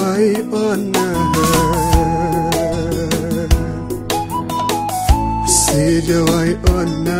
sijawahi ona, sijawahi ona.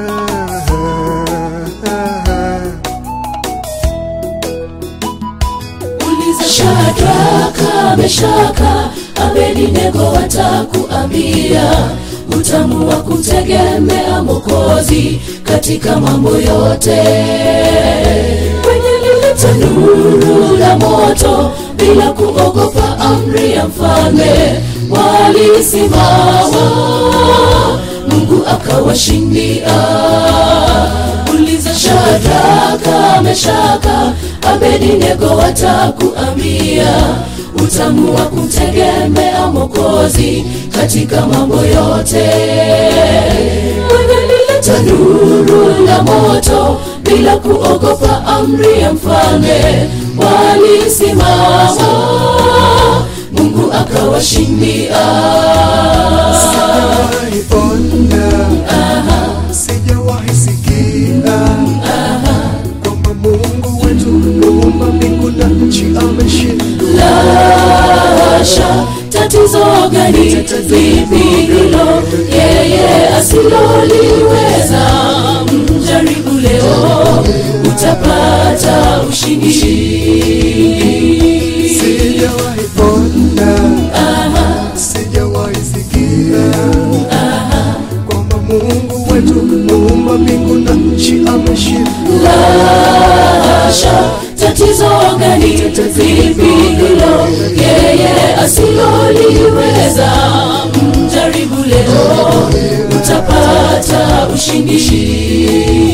uliza shadraka meshaka abedinego watakuambia utamu wa kumtegemea mokozi katika mambo yote kwenye lile tanuru la moto bila kuogopa amri ya mfalme walisimama mungu akawashindia uliza shadraka meshaka abedinego watakuambia utamu wa kumtegemea mokozi katika mambo yote kwenye lile tanuru la moto bila kuogopa amri ya mfalme walisimama mungu akawashindia Sijawahi ona, sijawahi sikia kwamba Mungu wetu muumba mbingu na nchi ameshindwa. lasha tatizo gani vipi hilo yeye asiloliweza mjaribu leo utapata ushindi Sijawahi ona, sijawahi sikia kwamba Mungu wetu muumba mbingu na nchi ameshindwa. lasha tatizo gani vipi hilo yeye asiloliweza mjaribu leo utapata ushindi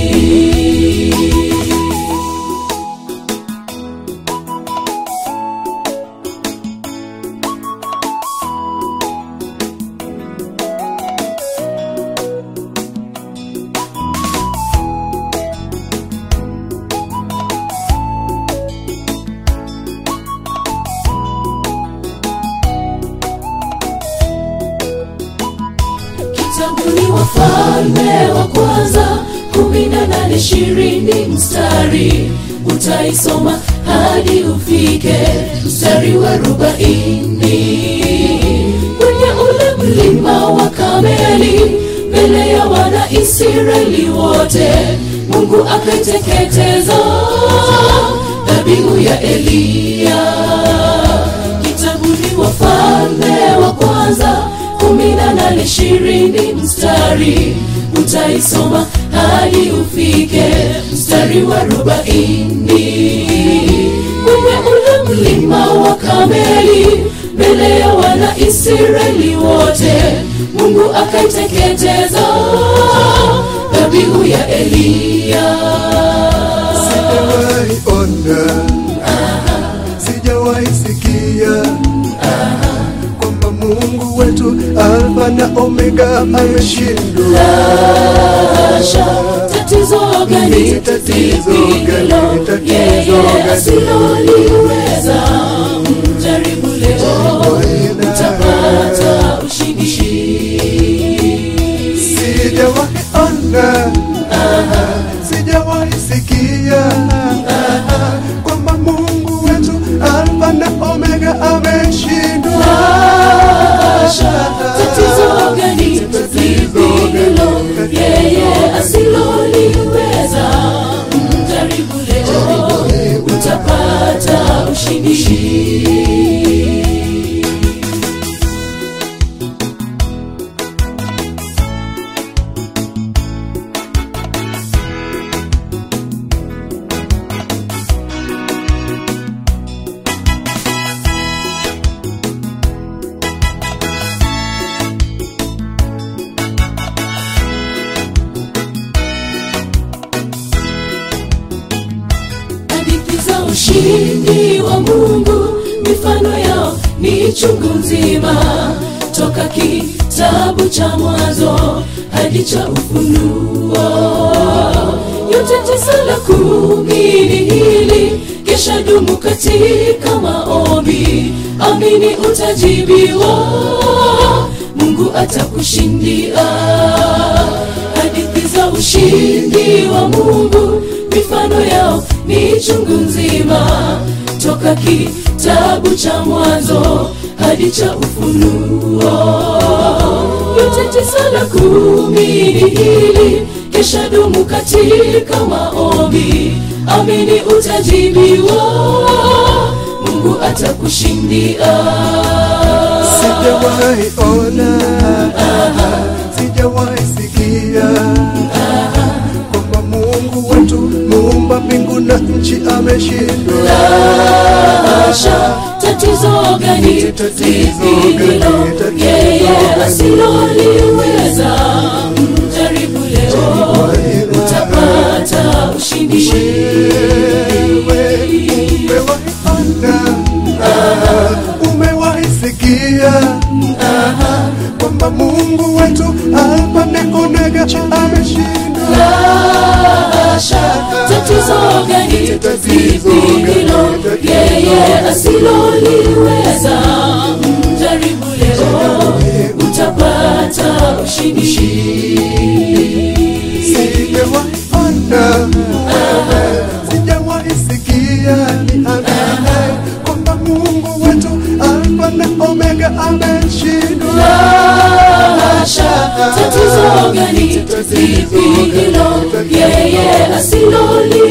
kitabuni wafalme wa kwanza kumi na nane ishirini mstari utaisoma hadi ufike mstari wa arobaini kwenye ule mlima wa kameli mbele ya wana israeli wote mungu akaiteketeza dhabihu ya eliya kitabuni wafalme wa kwanza kumi na nane ishirini mstari utaisoma hadi ufike mstari wa arobaini kwenye ule mlima wa kameli mbele ya wana israeli wote mungu akaiteketeza dhabihu ya eliya Sijawahi ona, sijawahi sikia kwamba Mungu wetu Alfa na Omega ameshindwa. Asha, tatizo gani Tatizo vipi gani? hilo Tatizo yeye gani? asiloliweza mjaribu leo utapata ushindi Sijawahi ona, sijawahi sikia kwamba Mungu wetu Alfa na Omega ameshindwa. Asha, tatizo gani vipi hilo yeye asiloliweza mjaribu leo utapata ushindi hadithi za ushindi wa mungu mifano yao ni chungu nzima toka kitabu cha mwanzo hadi cha ufunuo yote tisa la kumi ni hili kesha dumu katika maombi amini utajibiwa mungu atakushindia hadithi za ushindi wa mungu mifano yao ni chungu nzima toka kitabu cha mwanzo hadi cha ufunuo yote tisa na kumi ni hili kisha dumu katika maombi amini utajibiwa mungu atakushindia sijawahi ona sijawahi sikia kwamba mungu wetu muumba mbingu na nchi ameshindwa Asha, tatizo gani Tatizo lipi gani? hilo Tatizo yeye gani? asiloliweza mjaribu leo utapata ushindi wewe umewahi ona umewahi sikia kwamba mungu wetu alfa na omega ameshindwa Asha, tatizo gani Tatizo lipi gani? hilo yeye asiloliweza mjaribu leo utapata ushindi sijawahi ona sijawahi sikia ni amina kwamba mungu wetu alfa na omega ameshindwa Asha, tatizo gani lipi hilo yeye asiloli